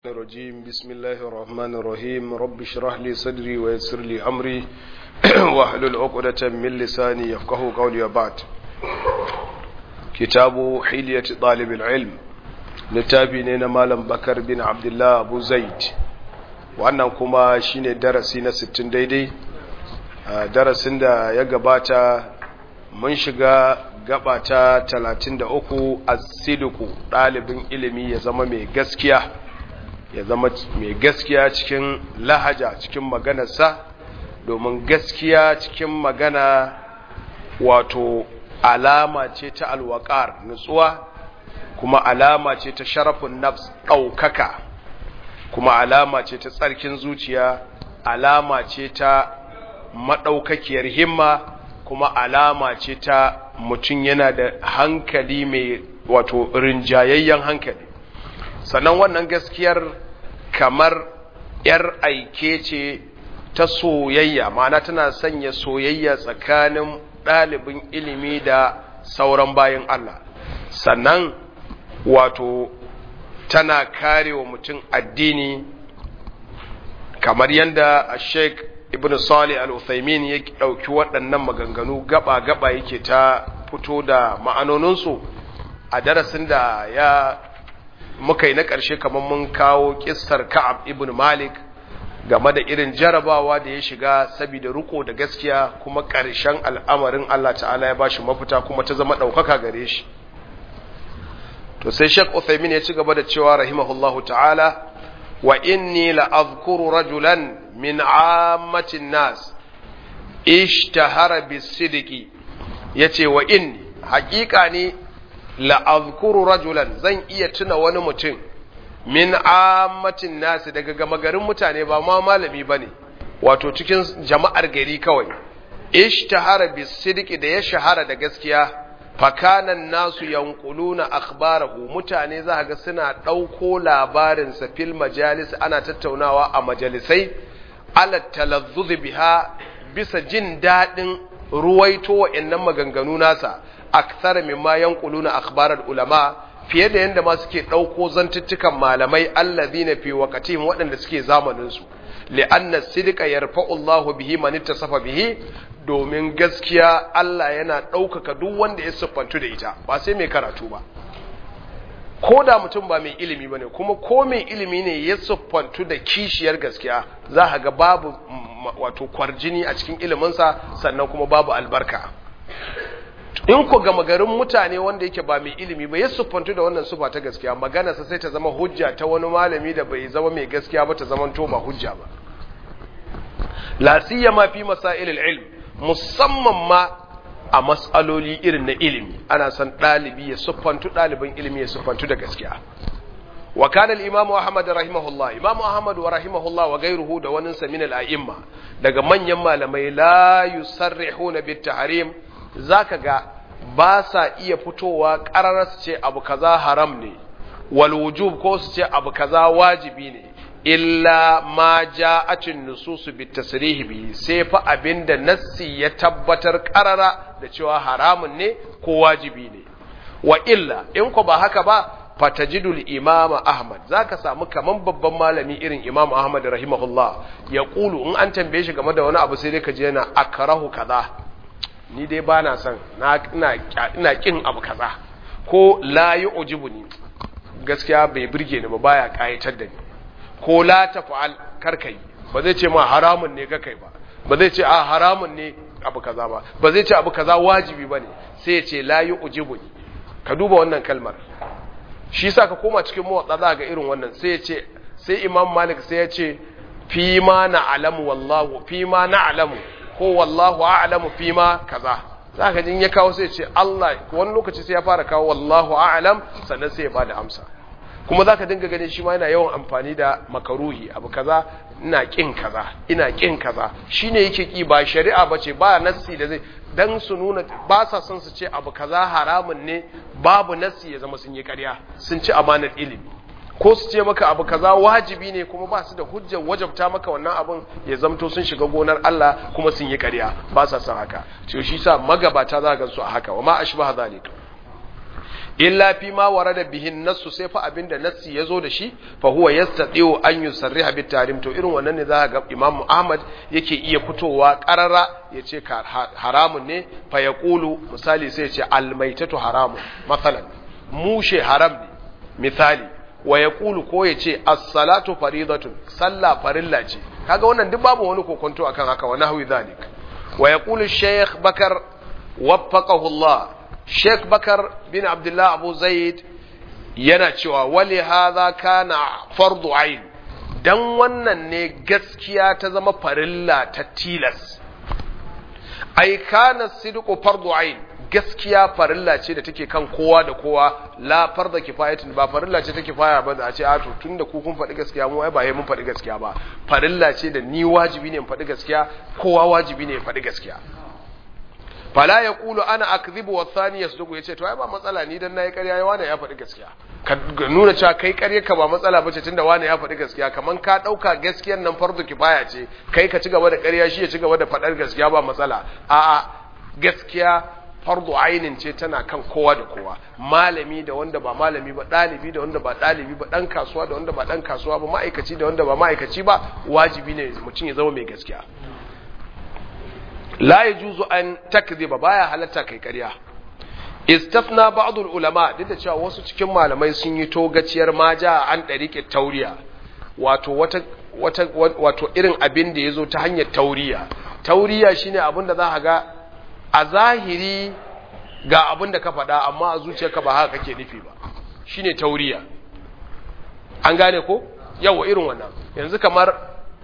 الرجيم بسم الله الرحمن الرحيم رب اشرح لي صدري ويسر لي أمري واحلل عقدة من لساني يفقه قولي وبعد كتاب حلية طالب العلم littafi ne na malam bakar bin abdullah abu zaid wannan kuma shine darasi na 60 daidai darasin da ya gabata mun shiga gaba ta 33 as-sidqu dalibin ilimi ya zama mai gaskiya ya zama mai gaskiya cikin lahaja cikin maganarsa domin gaskiya cikin magana wato alama ce ta alwakar nutsuwa kuma alama ce ta sharafin nafs ɗaukaka kuma alama ce ta tsarkin zuciya alama ce ta maɗaukakiyar himma kuma alama ce ta mutum yana da hankali mai wato rinjayayyen hankali sannan wannan gaskiyar kamar ‘yar aike ce ta soyayya ma'ana tana sanya soyayya tsakanin ɗalibin ilimi da sauran bayan Allah sannan wato tana kare wa mutum addini kamar yadda sheik ibn salih al-uthaymin ya ɗauki waɗannan maganganu gaba-gaba yake ta fito da ma'anoninsu a darasin da ya muka yi na ƙarshe kamar mun kawo ƙistar ka'ab ibn malik game da irin jarabawa da ya shiga saboda riko da gaskiya kuma ƙarshen al'amarin Allah ta'ala ya bashi mafita kuma ta zama ɗaukaka gare shi to sai Sheikh Uthaymeen ya ci gaba da cewa rahimahullahu ta'ala wa inni la azkuru rajulan min ammatin nas ishtahara bisidqi yace wa inni haƙiƙa ne la azkuru rajulan zan iya tuna wani mutum min ammatin nas daga gama garin mutane ba ma malami bane wato cikin jama'ar gari kawai ishtahara bisidqi da ya shahara da gaskiya fakanan nasu yankuluna akhbarahu mutane za ga suna ɗauko labarinsa fil majalis ana tattaunawa a majalisai ala talazzuz biha bisa jin daɗin ruwaito wa'annan maganganu nasa akthar mimma yankuluna akhbarar ulama fiye da yadda ma suke ɗauko zantuttukan malamai allazina fi waqatihim waɗanda suke zamanin su li'anna sidqa yarfa'u Allahu bihi man ittasafa bihi domin gaskiya Allah yana ɗaukaka duk wanda ya siffantu da ita ba sai mai karatu ba ko da mutum ba mai ilimi ba ne kuma ko mai ilimi ne ya siffantu da kishiyar gaskiya za a ga babu wato kwarjini a cikin iliminsa sannan kuma babu albarka in ku gama garin mutane wanda yake ba mai ilimi ba ya siffantu da wannan sufa ta gaskiya maganarsa sai ta zama hujja ta wani malami da bai zama mai gaskiya ba ta zama to ba hujja ba la siyama fi masailil ilm musamman ma a matsaloli irin na ilimi ana son ɗalibi ya siffantu ɗalibin ilimi ya siffantu da gaskiya wa kana al-imam Ahmad rahimahullah imam Ahmad wa rahimahullah wa gairuhu da wani sa min al-a'imma daga manyan malamai la yusarrihuna bit tahrim zaka ga ba sa iya fitowa ƙararar su ce abu kaza haram ne wal wujub ko su ce abu kaza wajibi ne illa ma ja'atin nususu bit tasrihi bi sai fa abinda nassi ya tabbatar karara da cewa haramun ne ko wajibi ne wa illa in ko ba haka ba fatajidul imama ahmad zaka samu kaman babban malami irin imam ahmad rahimahullah ya kulu in an tambaye shi game da wani abu sai dai ka je yana akrahu kaza ni dai bana son na ina ina kin abu kaza ko la yu'jibuni gaskiya bai burge ni ba baya kayatar da ni ko la tafa'al karkai ba zai ce ma haramun ne kai ba ba zai ce a haramun ne abu kaza ba ba zai ce abu kaza wajibi bane sai ya ce la yu'jibuni ka duba wannan kalmar shi yasa ka koma cikin mawatsa za ga irin wannan sai ya ce sai imam malik sai ya ce fi ma na'lamu wallahu fi ma na'lamu ko wallahu a'lamu fi ma kaza za ka jin ya kawo sai ya ce Allah wani lokaci sai ya fara kawo wallahu a'lam sannan sai ya bada amsa kuma za ka dinga ganin shi ma yana yawan amfani da makaruhi abu kaza ina kin kaza ina kin kaza shine yake ki ba shari'a bace ba nassi da zai dan su nuna ba sa son su ce abu kaza haramun ne babu nassi ya zama sun yi ƙarya sun ci amanar ilimi ko su ce maka abu kaza wajibi ne kuma ba su da hujjar wajabta maka wannan abun ya zamto sun shiga gonar Allah kuma sun yi ƙarya ba sa son haka to shi sa magabata za ka su a haka wa ma ashbaha zalika illa fi ma warada bihin nassu sai fa abinda nassi yazo da shi fa huwa yastati'u an yusarriha bit tarim to irin wannan ne za ga Imam Ahmad yake iya fitowa qarara yace ka haramun ne fa yaqulu misali sai yace al maitatu haramun masalan mushe haram ne misali wa yaqulu ko yace as-salatu faridatun sallah farilla ce kaga wannan duk babu wani kokonto akan haka wa nahwi zalik wa yaqulu shaykh bakar waffaqahu Allah Sheikh Bakar bin Abdullah Abu Zaid yana cewa wali hadha kana fardu ain dan wannan ne gaskiya ta zama farilla ta tilas ai kana sidqu fardu ain gaskiya farilla ce da take kan kowa da kowa la farda kifayatin ba farilla ce ta kifaya ba da a ce a to tunda ku kun faɗi gaskiya mu ai ba mun faɗi gaskiya ba farilla ce da ni wajibi ne in faɗi gaskiya kowa wajibi ne ya faɗi gaskiya fala ya kulu ana akzibu wa thani yasduqu yace to ai ba matsala ni dan nayi ƙarya wani ya faɗi gaskiya ka nuna cewa kai ƙarya ka ba matsala bace tunda wani ya faɗi gaskiya kaman ka ɗauka gaskiyar nan fardu kifaya ce kai ka ci gaba da ƙarya shi ya ci gaba da faɗar gaskiya ba matsala a'a gaskiya fardu ainin ce tana kan kowa da kowa malami da wanda ba malami ba ɗalibi da wanda ba ɗalibi ba ɗan kasuwa da wanda ba ɗan kasuwa ba ma'aikaci da wanda ba ma'aikaci ba wajibi ne mutum ya zama mai gaskiya la yajuzu an takdhiba baya halatta kai ƙarya istafna ba'd ulama duk da cewa wasu cikin malamai sun yi togaciyar maja an dariƙe tauriya wato wata wata wato irin abin da yazo ta hanyar tauriya tauriya shine abin da za ka ga a zahiri ga abin da ka faɗa amma a zuciyarka ba haka kake nufi ba shine tauriya an gane ko yawa irin wannan yanzu kamar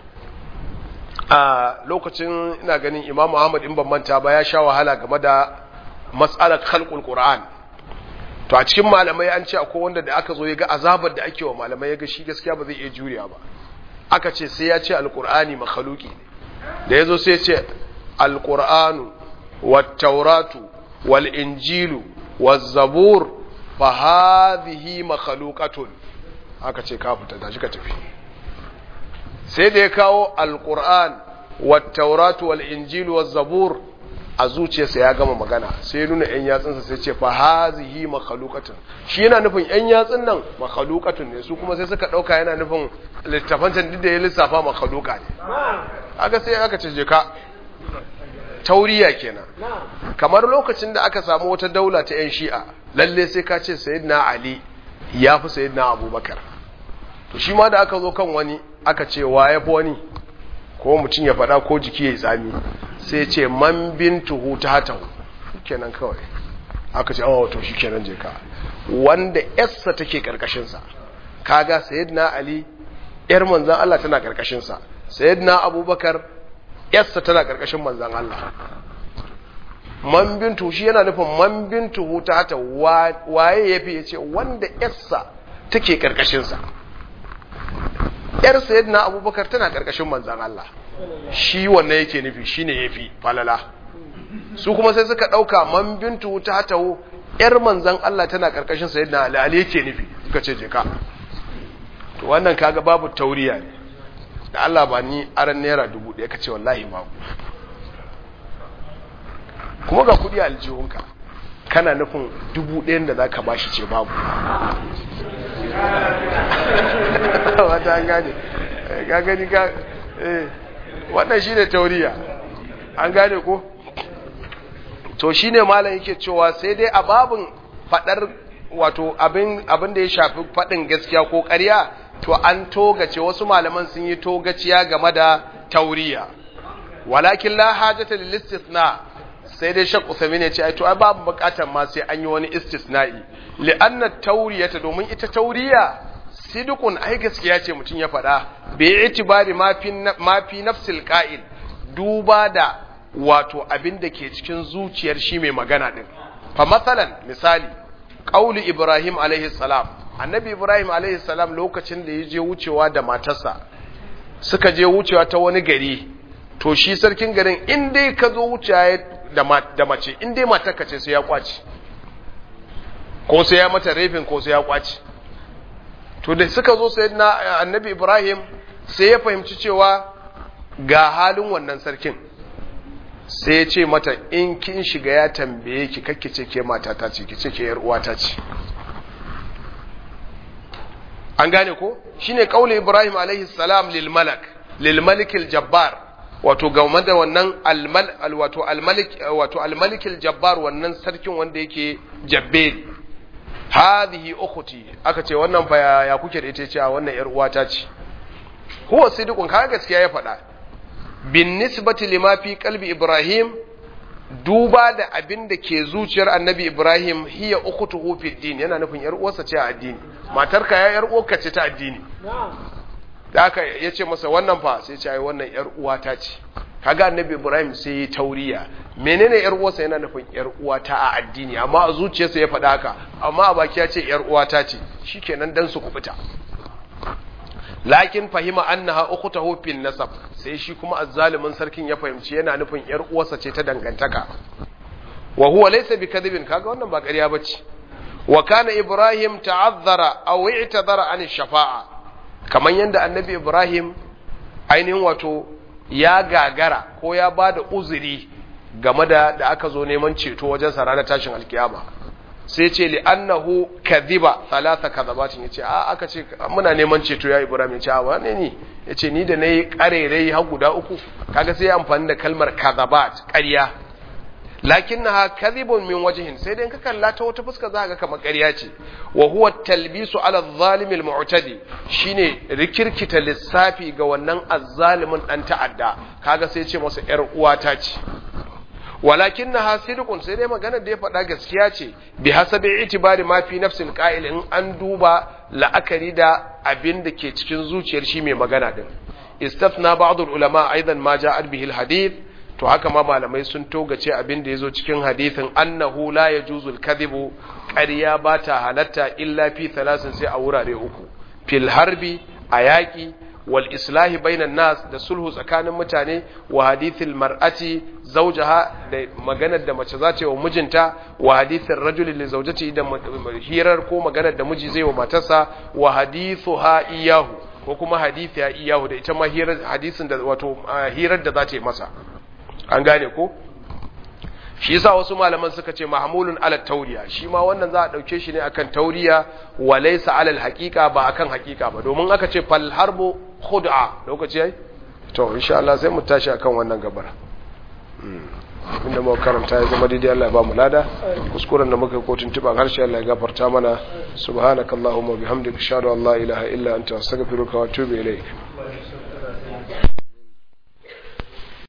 a lokacin ina ganin Imam Muhammad in ban manta ba ya sha wahala game da mas'alar khalqul Qur'an to a cikin malamai an ce akwai wanda da aka zo ya ga azabar da ake wa malamai ya ga shi gaskiya ba zai iya juriya ba aka ce sai ya ce alqur'ani makhluqi ne da yazo sai ya ce alqur'anu wat tauratu wal injilu waz zabur fa hadhihi makhluqatun aka ce ka fita da shi ka tafi sai da ya kawo alƙur'an wattauratu wal injilu wal zabur a zuciyarsa ya gama magana sai nuna ‘yan yatsunsa sai ce fa hazihi makhalukatun shi yana nufin ‘yan yatsun nan makhalukatun ne su kuma sai suka ɗauka yana nufin littafancin duk da ya lissafa makhaluka ne aka sai aka ce ka tauriya kenan kamar lokacin da aka samu wata daula ta ‘yan shi'a lalle sai ka ce sayyidina ali ya fi sayyidina abubakar to shi ma da aka zo kan wani aka ce wa ya fi wani ko mutum ya faɗa ko jiki ya yi tsami sai ce man bintuhu ta hatahu kenan kawai aka ce awa to shi kenan je ka wanda yarsa take karkashinsa kaga sayyidina ali yar manzan Allah tana karkashinsa sayyidina abubakar yarsa tana karkashin manzan Allah man bintu shi yana nufin man bintuhu ta hatahu waye yafi ya ce wanda yarsa take karkashinsa yar sayyidina abubakar tana karkashin manzan Allah shi wannan yake nufi shine yafi falala su kuma sai suka dauka man bintu ta taho yar manzan Allah tana karkashin sayyidina Ali Ali yake nufi suka ce je ka to wannan kaga babu tauriya ne da Allah ba ni aran naira dubu ɗaya kace wallahi babu kuma ga kudi aljihunka kana nufin dubu ɗayan da zaka bashi ce babu wata an gane ga gani ka wannan shine tauriya an gane ko to shine malam yake cewa sai dai a babin fadar wato abin abin da ya shafi fadin gaskiya ko ƙarya to an togace wasu malaman sun yi togaciya game da tauriya walakin la hajata lil istithna sai dai shakku sami ne ce ai to ai babu bukatar ma sai an yi wani istisna'i li'anna tauriyata domin ita tauriya sidukun ai gaskiya ce mutum ya faɗa bai itibari ma fi nafsil qa'il duba da wato abin da ke cikin zuciyar shi mai magana din fa masalan misali qaulu ibrahim alaihi salam annabi ibrahim alaihi salam lokacin da ya je wucewa da matarsa suka je wucewa ta wani gari to shi sarkin garin in dai ka zo wucewa da mace in dai matarka ce sai ya kwaci ko sai ya mata rafin ko sai ya kwaci to da suka zo sai na annabi ibrahim sai ya fahimci cewa ga halin wannan sarkin sai ya ce mata in kin shiga ya tambaye ki kakki ce ke mata ta ce ki ce ke yar uwata ce an gane ko shine kauli Ibrahim alaihi salam lil malak lil malikil jabbar wato game da wannan almal wato almalik wato almalikil jabbar wannan sarkin wanda yake jabbel hadhihi ukhti aka ce wannan fa ya kuke da ita ce wannan yar uwata ce huwa sidiqun kaga gaskiya ya faɗa bin nisbati lima fi qalbi ibrahim duba da abin da ke zuciyar annabi ibrahim hiya ukhtuhu fi din yana nufin yar uwarsa ce a addini matarka ya yar uwarka ce ta addini da aka yace masa wannan fa sai ce ai wannan yar uwata ce kaga annabi ibrahim sai ya tauriya menene yar uwarsa yana nufin yar uwata a addini amma a zuciyarsa ya faɗa haka amma a baki ya ce yar uwata ce shikenan dan su kubuta lakin fahima annaha ukhtahu fil nasab sai shi kuma azzalimin sarkin ya fahimci yana nufin yar uwarsa ce ta dangantaka wa huwa laysa bikadhibin kaga wannan ba ƙarya bace wa kana ibrahim ta'azzara aw i'tadara an shafa'a kaman yanda annabi ibrahim ainihin wato ya gagara ko ya bada uzuri game da da aka zo neman ceto wajen sa ranar tashin alkiyama sai ce li annahu kadhiba thalatha kadhabatin yace a aka ce muna neman ceto ya Ibrahim yace a wane ni yace ni da nayi karerai har guda uku kaga sai amfani da kalmar kadhabat ƙarya lakinnaha kadhibun min wajhin sai dai ka kalla ta wata fuska za ka kamar ƙarya ce wa huwa talbisu ala adh-dhalim al-mu'tadi shine rikirkita lissafi ga wannan azzalimin dan ta'adda kaga sai ce masa yar uwata ce walakin na hasidukun sai dai maganar da ya faɗa gaskiya ce bi hasabi itibari ma fi nafsil qa'il in an duba la'akari da abin da ke cikin zuciyar shi mai magana din istafna ba'd ulama aidan ma ja'at bihi al-hadith to haka ma malamai sun togace abin da yazo cikin hadithin annahu la yajuzu al-kadhibu ƙarya ba ta halatta illa fi thalasin sai a wurare uku fil harbi a yaƙi wal islahi bainan nas da sulhu tsakanin mutane wa hadithil mar'ati zawjaha da maganar da mace za ta yi wa mijinta wa hadithir rajuli li zawjati da hirar ko maganar da miji zai wa matarsa wa hadithuha iyahu ko kuma hadithi ya iyahu da ita ma hirar hadisin da wato hirar da za ta yi masa an gane ko shi yasa wasu malaman suka ce mahmulun ala tauriya shi ma wannan za a dauke shi ne akan tauriya wa laysa ala alhaqiqa ba akan haqiqa ba domin aka ce fal harbu khud'a lokaci yayi to insha Allah sai mu tashi akan wannan gabar inda muka karanta ya zama daidai Allah ya ba mu lada kuskuren da muka kotun tuban harshe Allah ya gafarta mana subhanakallahumma bihamdika ashhadu an la ilaha illa anta astaghfiruka wa atubu ilaik